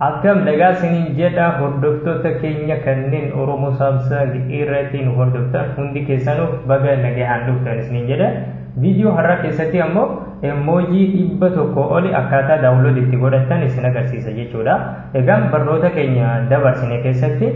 Akkam nagaa isiniin jedha hordoftoota keenya kanneen Oromoo Saamsang irratti nu hordoftan hundi keessanuuf baga nagahaan dhuftan isiniin jedha. Viidiyoo har'aa keessatti ammoo emoojii dhibba tokko oli akkaataa daawunlood itti godhatan isin agarsiisa jechuudha. Egaa barnoota keenya dabarsine keessatti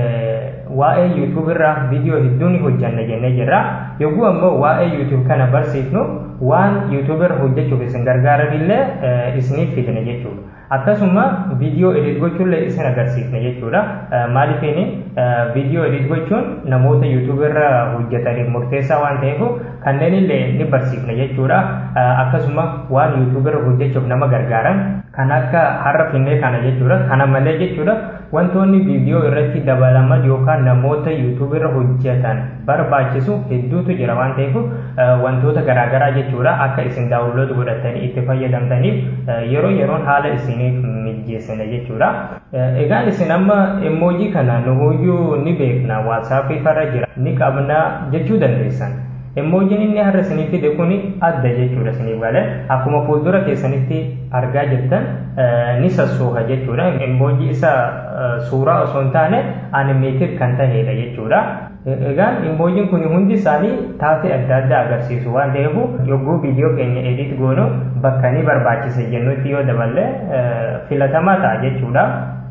waa'ee yuutuub irraa viidiyoo hedduu ni hojjanna jennee jirra. Yogguu ammoo waa'ee yuutuub kana barsiifnu waan yuutuub irra hojjechuuf isin gargaaranillee isiniif fidne jechuudha. Akkasuma viidiyoo edit gochuullee isin agarsiifne jechuudha. Maaliifini viidiyoo edit gochuun namoota yuutuub irra hojjetaniif murteessaa waan ta'eef kanneen illee ni barsiifne jechuudha. Akkasuma waan yuutuub irra hojjechuuf nama gargaaran kan akka har'a finnee kana jechuudha. Kana malee jechuudha wantoonni viidiyoo irratti dabalaman yookaan namoota yuutuub irra hojjetan barbaachisu hedduutu jira waan ta'eef wantoota garaagaraa jechuudha akka isin daawunlood godhatanii itti fayyadamtaniif yeroo yeroon haala isiniif mijeessina jechuudha. Egaan isin amma emoojii kana nuhuyyuu ni beekna waatsaappii farra jira ni qabna jechuu dandeessan. Emoojiin inni har'a isiniif fide kun adda jechuudha isiniif galee akkuma fuuldura keessanitti argaa jirtan ni sassooha jechuudha. Emoojii isa suuraa osoo hin taane animeeted kan ta'edha jechuudha. Egaan emoojiin kun hundi isaanii taatee adda addaa agarsiisu waan ta'eef yogguu viidiyoo keenya edit goonu bakka ni barbaachisa jennutti yoo daballe filatamaa ta'a jechuudha.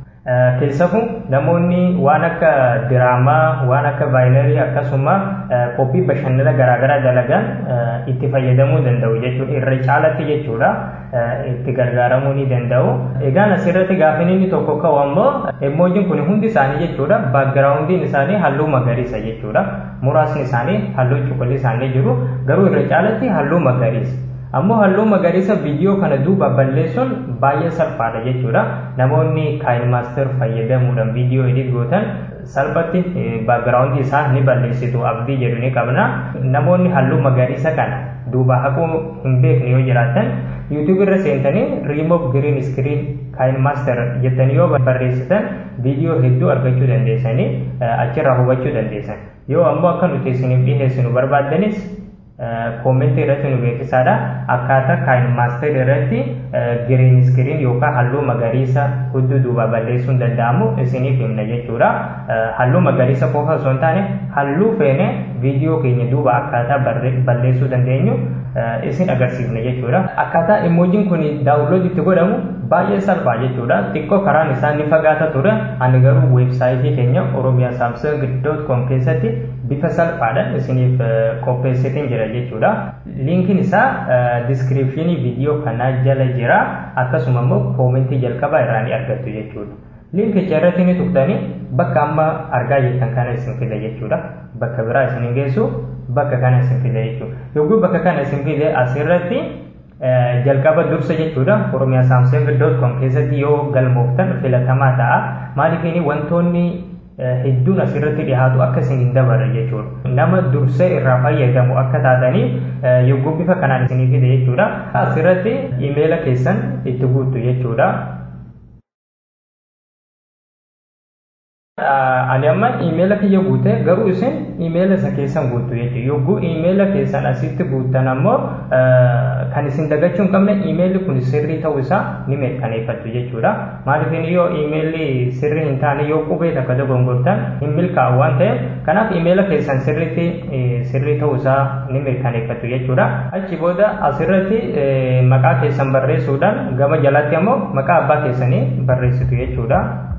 Keessafuu namoonni waan akka diraamaa, waan akka vaayinarii akkasuma qophii bashannana garaagaraa dalagan itti fayyadamuu danda'u jechuudha. Irra caalatti jechuudha itti gargaaramuu ni danda'u. Egaan asirratti gaafin inni tokko ka'u ammoo emoojiin kun hundi isaanii jechuudha baagiraawundiin isaanii halluu magariisa jechuudha. Muraasni isaanii halluu cuquliisaan jiru garuu irra caalatti halluu magariisa. ammoo halluu magariisa viidiyoo kana duuba balleessuun baay'ee salphaadha jechuudha namoonni kaayin maaster fayyadamuudhaan viidiyoo edit gootan salphatti baagiraawundii isaa ni balleessitu abdii jedhu ni qabna namoonni halluu magariisa kana duuba haquu hin beekne yoo jiraatan yuutuub irra seentanii riimoof giriin iskiriin kaayin maaster jettanii yoo barreessitan viidiyoo hedduu argachuu dandeessanii achirraa hubachuu dandeessan yoo ammoo akka nuti isiniif dhiheessinu barbaaddanis koomentii irratti nu beeksisaadha akkaataa kaayin maaster irratti giriin iskiriin yookaan halluu magariisa hudduu duuba balleessuun danda'amu isiniif himna jechuudha halluu magariisa qofa osoo hin taane halluu feene viidiyoo keenya duuba akkaataa balleessuu dandeenyu isin agarsiifna jechuudha akkaataa emoojiin kun daawunlood itti godhamu baay'ee salphaa jechuudha xiqqoo karaan isaa ni fagaata ture ani garuu weebsaayitii keenya oromiyaa saamsang doot koom keessatti bifa salphaadhaan isiniif qopheessiteen jira jechuudha liinkiin isaa diskiripshinii viidiyoo kanaa jala jira akkasuma immoo koomentii jalqabaa irraa ni argattu jechuudha liinkicha irratti ni tuqxanii bakka amma argaa jirtan kana isin fida jechuudha bakka biraa isin geessu bakka kana isin fida jechuudha yogguu bakka kana isin fide asirratti jalqaba dursa jechuudha oromiyaa saamsang doot koom keessatti yoo galmooftan filatamaa ta'a maaliifini wantoonni hedduun asirratti dhiyaatu akka isin hin dabarre jechuudha nama dursee irraa fayyadamu akka taatanii yogguu bifa kanaan isinii fide jechuudha asirratti imeela keessan itti guuttu jechuudha ani amma imeela kiyya guute garuu isin imeela isa keessan guuttu jechuudha yogguu imeela keessan asitti guuttan ammoo kan isin dagachuu hin qabne imeelli kun sirrii ta'uu isaa ni mirkaneeffattu jechuudha maaliif yoo imeelli sirrii hin taane yoo qubee takka dogongortan hin milkaa'u waan ta'eef kanaaf imeela keessan sirriitti sirrii ta'uu isaa ni mirkaneeffattu jechuudha achi booda asirratti maqaa keessan barreessuudhaan gama jalatti ammoo maqaa abbaa keessanii barreessitu jechuudha.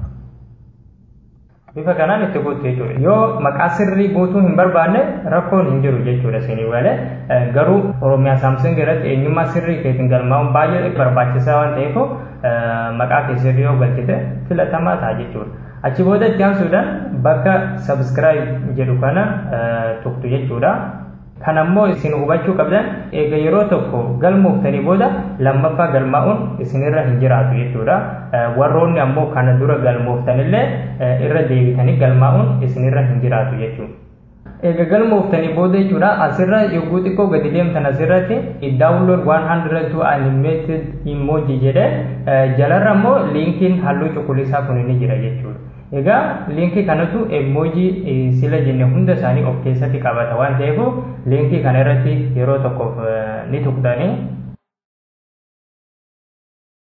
bifa kanaan itti guutu jechuudha yoo maqaa sirrii guutuu hin barbaanne rakkoon hin jiru jechuudha isinii malee garuu oromiyaa saamsing irratti eenyummaa sirrii keetiin galmaa'uun baay'ee barbaachisaa waan ta'eef maqaa kee sirrii yoo galchite filatamaa ta'a jechuudha achi booda itti aansuudhaan bakka sabskiraayib jedhu kana tuqtu jechuudha kan ammoo isin hubachuu qabdan eega yeroo tokko galmooftanii booda lammaffaa galmaa'uun isinirra hin jiraatu jechuudha warroonni ammoo kana dura galmooftanillee irra deebitanii galmaa'uun isinirra hin jiraatu jechuudha. Eega galmooftanii booda jechuudha asirra yogguu xiqqoo gadi deemtan asirratti download 100 to animated emoji jedhe jalarra ammoo liinkiin halluu cuquliisaa kun ni jira jechuudha. Egaa liinkii kanatu emoojii sila jenne hunda isaanii of keessatti qabata waan ta'eef liinkii kana irratti yeroo tokkoof ni tuqxanii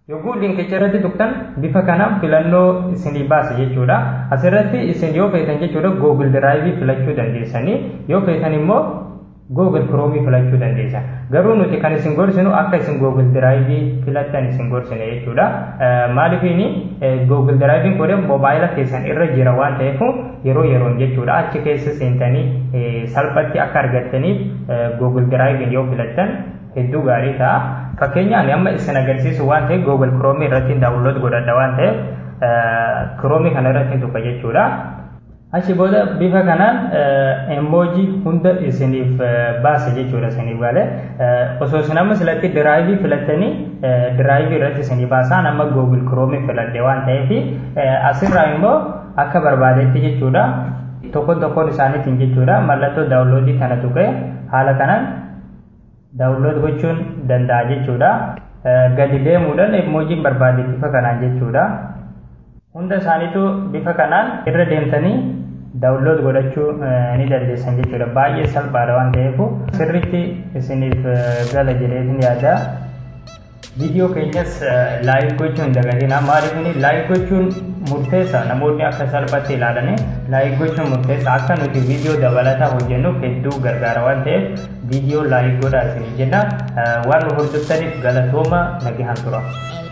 Yogguu linkicha irratti tuqxan bifa kanaan filannoo isinii baasa jechuudha. Asirratti isin yoo feetan jechuudha Google Drive filachuu dandeessanii yoo feetan immoo Google Chrome filachuu dandeessan. Garuu nuti kan isin gorsinu akka isin Google Drive filattan isin gorsine jechuudha. Maaliifini Google Drive kun moobaayila keessan irra jira waan ta'eef yeroo yeroon jechuudha achi keessa seentanii salphatti akka argattaniif Google Drive yoo filattan hedduu gaarii ta'a. Fakkeenyaan amma isin agarsiisu waan ta'eef Google Chrome irratti daawunlood godhadha waan ta'eef Chrome kana irratti tuqa jechuudha. Achi booda bifa kanaan emoojii hunda isiniif baasa jechuudha isiniif galee osoo isin amma silatti diraayivii filattanii diraayivii irratti isinii baasaan amma Google Chrome filadhe waan ta'eef asirraa immoo akka barbaadetti jechuudha tokkoon tokkoon isaaniitiin jechuudha mallattoo daawunloodii kana tuqee haala kanaan daawunlood gochuun danda'a jechuudha. Gadi deemuudhaan emoojiin barbaade bifa kanaan jechuudha. Hunda isaaniitu bifa kanaan irra deemtanii daawunlood godhachuu ni dandeessan jechuudha. Baay'ee salphaadha waan ta'eef sirriitti isiniif gala jedheetin yaada. Viidiyoo keenyas laayik gochuun hin dagatinaa. Maaliifini laayik gochuun murteessa namoonni akka salphatti ilaalanii laayik gochuun murteessa akka nuti viidiyoo dabalataa hojjennuuf hedduu gargaara waan ta'eef viidiyoo laayik godhaa isinii jenna. Waan nu hordoftaniif galatooma nagahaan tura.